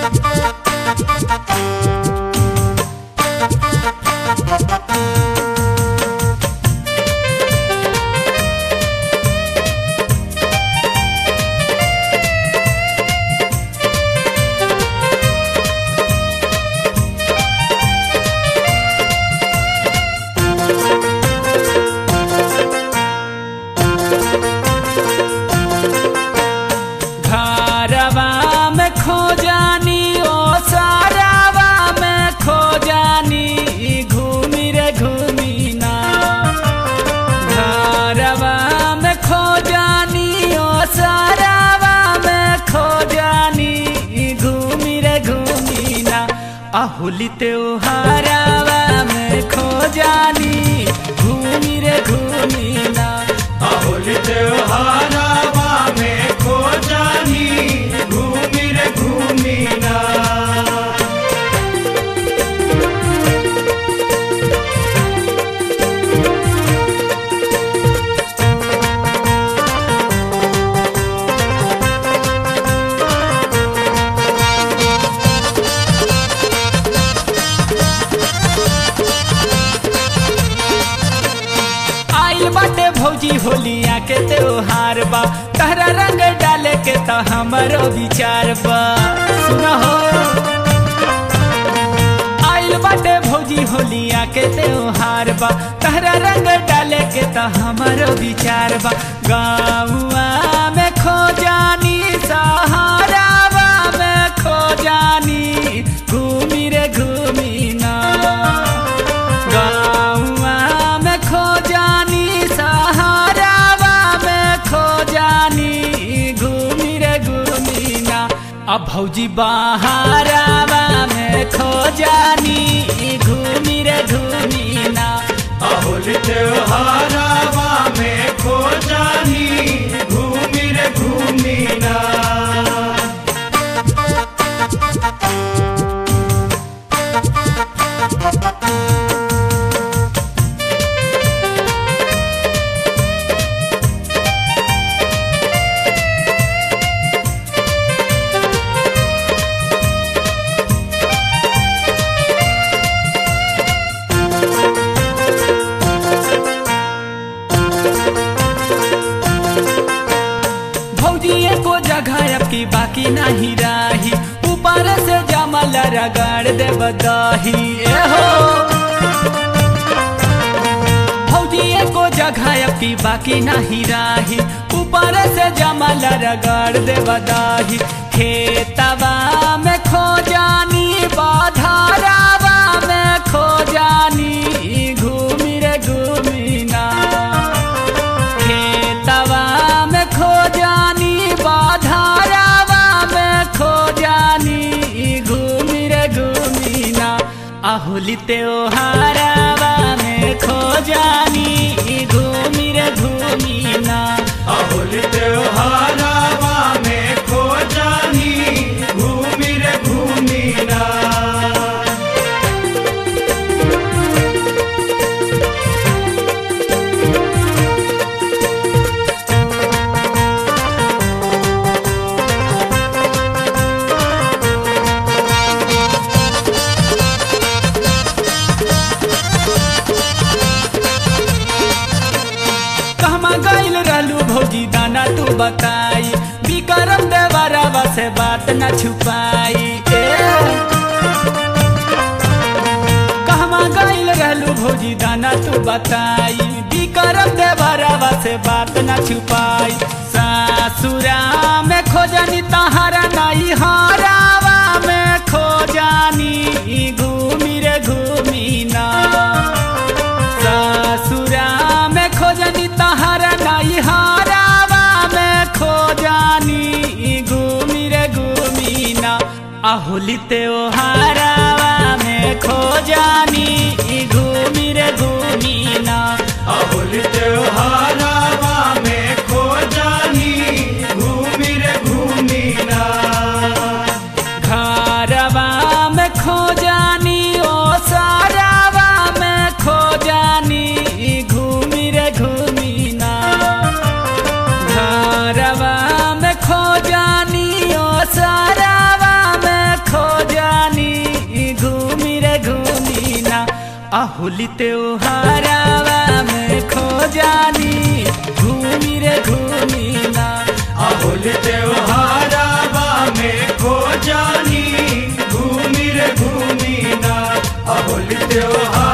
घरवा में खो जानी ओ सारावा में खो जानी घूमी रे घूमी ना घरवा में खो जानी ओ सारावा में खो जानी घूमी रे घूमी ना अहुली त्योहारावा में खो जानी घूमी रे घूमी ना अहुल त्योहारावा में खो जानी घूमी रे घूमी ना आइल बाटे भौजी होलिया के त्योहार बा तहरा रंग डाले के तो हमरो विचार बा सुनो हो आइल बाटे भौजी होलिया के त्योहार बा तहरा रंग डाले के तो हमरो विचार बा गाँवा में खो जानी सहारावा में खो जानी घूमी रे घूमी ना गाँवा में खो जानी सहारावा में खो जानी घूमी रे घूमी ना अब भौजी बहारावा में खो जानी घूमी रे घूमी ना अहुल त्योहारावा में खो जानी घूमी रे घूमी ना भौजी एको जगह अब की बाकी नहीं रही ऊपर से जमल रगड़ दे बदाही ए हो भौजी एको जगह अब की बाकी नहीं रही ऊपर से जमल रगड़ दे बदाही खेतवा में खो जानी बाधारावा में खो जानी घूमी रे घूमी ना खेतवा में खो जानी बाधारावा में खो जानी घूमी रे घूमी ना अहुली त्योहारावा में खो जानी घूमी रे घूमी ना अहुल त्योहारावा में खो जानी घूमी रे घूमी ना कहमा गइल रहलू भौजी दाना तू बताई विक्रम देवरवा से बात न छुपाई ए। कहमा गइल रहलू भौजी दाना तू बताई विक्रम देवरवा से बात न छुपाई सासुरा में खोजनी तहारा नहीं हरावा में खोजानी घूमी रे घूमी ना ससुरा में खोजनी तहरा नहीं हारावा में खोजानी घूमी रे घूमी ना अहुली त्योहारावा में खोजानी घूमी रे घूमी ना अहुल त्योहारावा में खो जानी घूमी रे घूमी ना घरवा में खो जानी ओ सारावा में खो जानी घूमी रे घूमी ना घरवा में खो जानी ओ सारावा में खो अहुली त्योहारावा में खो जानी घूमी रे घूमी ना अहुल त्योहारावा में खो जानी घूमी रे घूमी ना अहुल त्योहार